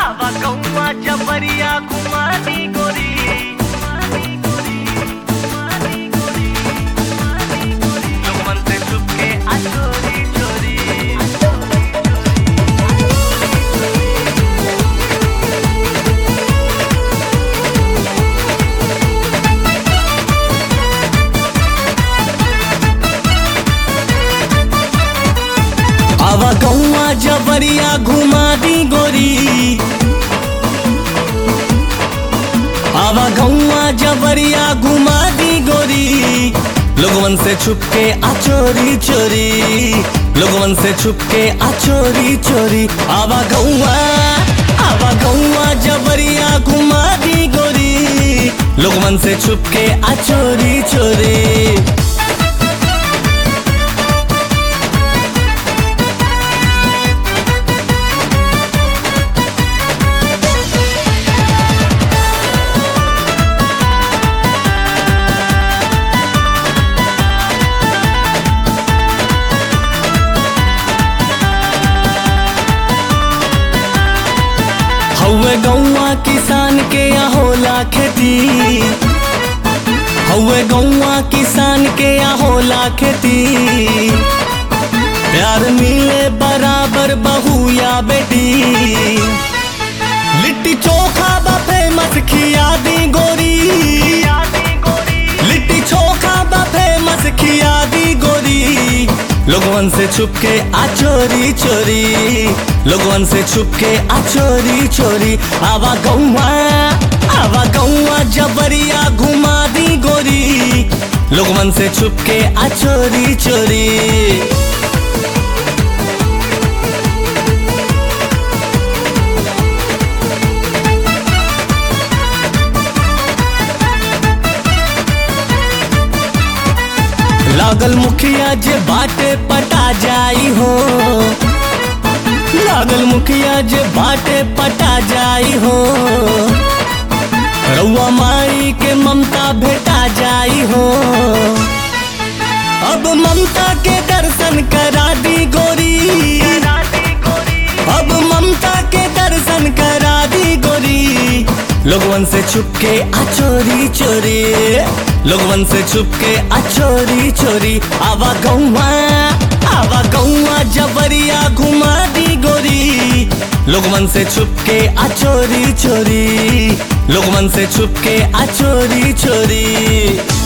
आवा कौआ जबरिया कुमारी गोरी लोगमन से छुपके आ चोरी चोरी आवा गौआ जबरिया घुमा दी गोरी आवा गौआ जबरिया घुमा दी गोरी लोगवन से छुपके आ चोरी चोरी लोगवन से छुपके आ चोरी चोरी आवा गौआ आवा गौआ जबरिया घुमा दी गोरी लोगवन से छुपके आ चोरी चोरी हौवे गौआ किसान के यहाँ होला खेती हौवे गौआ किसान के यहाँ होला खेती प्यार मिले बराबर बहू या बेटी लिट्टी चोखा बा फेमस खिया दी गोरी यादी गोरी लिट्टी चोखा बा फेमस खिया दी गोरी लोगवन से छुपके आ चोरी चोरी लोगवन से छुपके आ चोरी चोरी आवा गौआ आवा गौआ जबरिया घुमा दी गोरी लोगवन से छुपके आ चोरी चोरी लागल मुखिया जे बाटे पटा जाई हो लागल मुखिया जे बाटे पटा जाई हो रउआ माई के ममता भेटा जाई हो अब ममता के दर्शन करा दी गोरी यादी गोरी अब ममता के दर्शन करा दी गोरी लोगवन से छुपके आ चोरी चोरी लोगवन से छुपके आ चोरी चोरी आवा गौआ आवा गौआ जबरिया घुमा दी गोरी लोगवन से छुपके आ चोरी चोरी लोगवन से छुपके आ चोरी चोरी